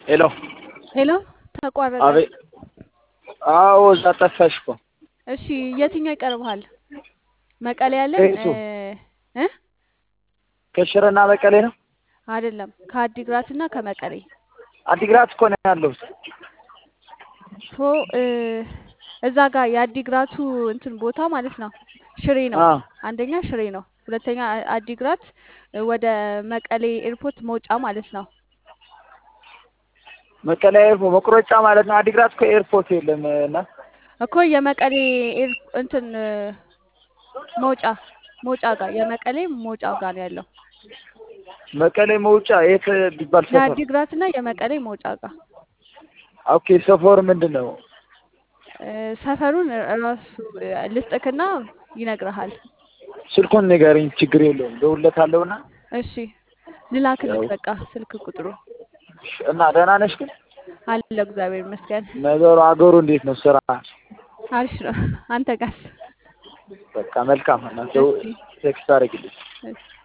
ሄሎ ሄሎ ተቋረጠ። አቤት። አዎ እዛ ጠፋሽ እኮ። እሺ የትኛው ይቀርብሃል? መቀሌ ያለን ከየቱ? እ ከሽረና መቀሌ ነው። አይደለም ከአዲግራት እና ከመቀሌ አዲግራት እኮ ነው ያለሁት። ሶ እ እዛ ጋር የአዲግራቱ እንትን ቦታ ማለት ነው ሽሬ ነው። አዎ አንደኛ ሽሬ ነው። ሁለተኛ አ- አዲግራት እ ወደ መቀሌ ኤርፖርት መውጫ ማለት ነው። መቀሌ ኤርፖርት መቁረጫ ማለት ነው። አዲግራት እኮ ኤርፖርት የለም እና እኮ የመቀሌ ኤር እንትን እ መውጫ መውጫ ጋር የመቀሌ መውጫ ጋር ነው ያለው። መቀሌ መውጫ የት ቢባል ሰፈር? የአዲግራት እና የመቀሌ መውጫ ጋር ኦኬ ሰፈሩ ምንድን ነው? እ ሰፈሩን ራሱ እ ልስጥክና ይነግርሃል። ስልኩን ንገረኝ፣ ችግር የለውም ደውለታለሁና። እሺ ልላክልክ ያው በቃ ስልክ ቁጥሩ እና ደህና ነሽ ግን? አለ። እግዚአብሔር ይመስገን ነገሩ አገሩ እንዴት ነው? ስራ አሪፍ ነው። አንተ ጋር በቃ መልካም እና ደው- እሺ ቴክስት አድርግልኝ። እሺ